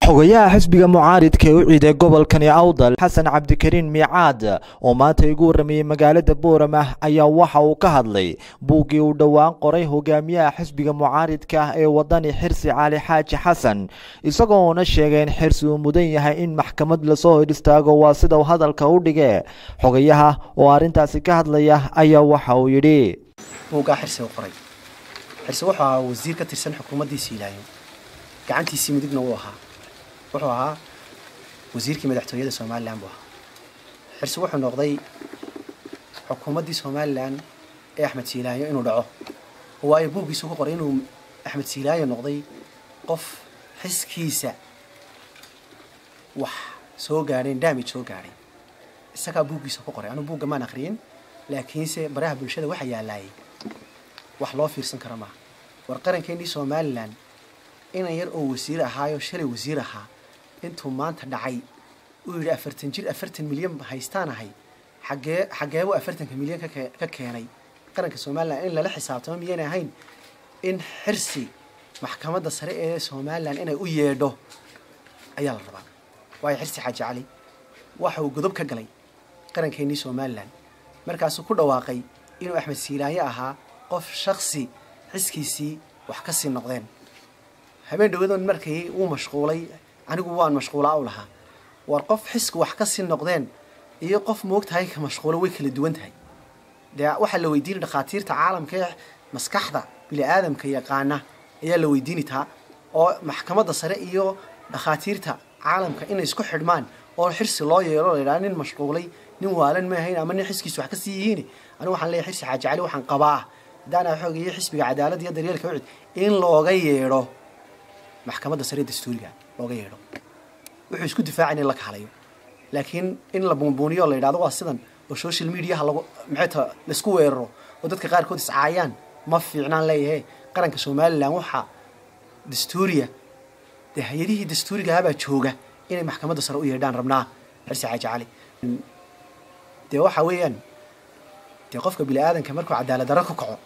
xogayaha xisbiga mucaaridka ee u ciiday gobolkani awdal xasan cabdikariin miicaad oo maanta igu warramayey magaalada boorama ayaa waxa uu ka hadlay buuggii uu dhowaan qoray hogaamiyaha xisbiga mucaaridka ee wadani xirsi cali xaaji xasan isagoona sheegay in xirsi uu mudan yahay in maxkamad lasoo hor istaago waa sida uu hadalka u dhige xogayaha oo arrintaasi ka hadlaya ayaa waxa uu yidhi buuggaa xirsi u qoray xirsi wuxuu ahaa wasiir ka tirsan xukuumaddiisii ilaayo gacantiisii midigna wuu ahaa wuxuu ahaa wasiirkii madaxtooyada somalilan buu ahaa xirsi wuxuu noqday xukuumaddii somalilan ee axmed siilaayo inuu dhaco waayo buuggiisu ku qoray inuu axmed siilaayo noqday qof xiskiisa wax soo gaadheen damage soo gaadhay isagaa buuggiisa ku qoray anuu buugga maan akhriyin laakiinse baraha bulshada waxa yaalaayay wax loo fiirsan kara maaha war qarankeenii somalilan inan yar oo wasiir ahaayo shalay wasiir ahaa intuu maanta dhacay uu yidhi afartan jir afartan milyan haystaan ahay xagee xageebuu afartanka milyan ka keenay qaranka somalilan in lala xisaabtamo miyaynay ahayn in xirsi maxkamadda sare ee somalilan inay u yeedho ayaa la rabaa waayo xirsi xaaji cali waxa uu godob ka galay qarankeenii somalilan markaasuu ku dhawaaqay inuu axmed siilaayo ahaa qof shaksi xiskiisii wax ka sii noqdeen habeen dhawadoon markii wuu mashquulay anigu waan mashquulaa u lahaa war qof xisku wax ka sii noqdeen iyo qof moogtahay ka mashquulo way kala duwan tahay dee waxaa la weydiinay dhakhaatiirta caalamka ee maskaxda bini aadamka yaqaana ayaa la weydiini taa oo maxkamadda sare iyo dhakhaatiirta caalamka inay isku xidhmaan oo xirsi loo yeelo la yidhaha nin mashquulay nin waalan ma ahayn ama nin xiskiisu wax ka sii yihiin anigu waxaan leeyahay xirsi xaaji cali waxaan qabaa haddaana xoogayo xisbiga cadaaladda iyo daryeelka ucid in looga yeedho maxkamadda sare dastuuriga looga yeedho wuxuu isku difaacay in la kahalayo laakiin in la buunbuuniyo la yidhahdo waa sidan oo social mediaha lagu maxayta laisku weeraro oo dadka qaarkood iscaayaan ma fiicnaan leeyahe qaranka somalilan waxaa dastuuriya dee hay-adihii dastuurigahabaa jooga inay maxkamadda sare u yeedhaan rabnaa xirsi xaaji cali dee waxa weeyaan dee qofka bini aadanka markuu cadaalad darro ku kaco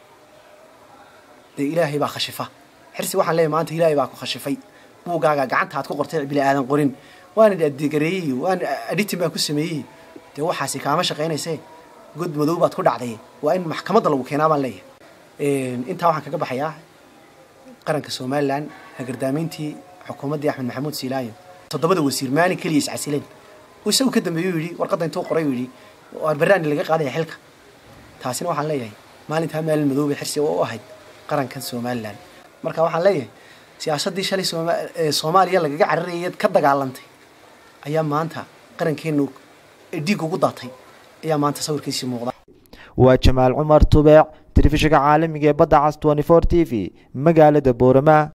dee ilaahay baa khashifa xirsi waxaan leeyahay maanta ilaahay baa ku khashifay buuggaaga gacanta aad ku qortay bini aadan qorin waana adegareeyey waana editing baan ku sameeyey dee waxaasi kaama shaqaynaysee god madow baad ku dhacday waa in maxkamadda lagu keenaa baan leeyahay intaa waxaan kaga baxayaa qaranka somalilan hagardaamayntii xukuumaddii axmed maxamuud siilaayo toddobada wasiir maalin keliya iscasileen isagu ka dambeeyey yidhi warqadda intuu qoray yidhi waa barnaani laga qaadaya xilka taasina waxaan leeyahay maalintaa maalin madoobay xirsi oo u ahayd qarankan somalilan marka waxaan leeyahay siyaasaddii shalay soomaaliya lagaga cararayay ka dagaalantay ayaa maanta qarankeenu dhiig ugu daatay ayaa maanta sawirkiisii muuqda waa jamaal cumar tubeec telefishinka caalamiga ee badda cas t t v magaalada boorama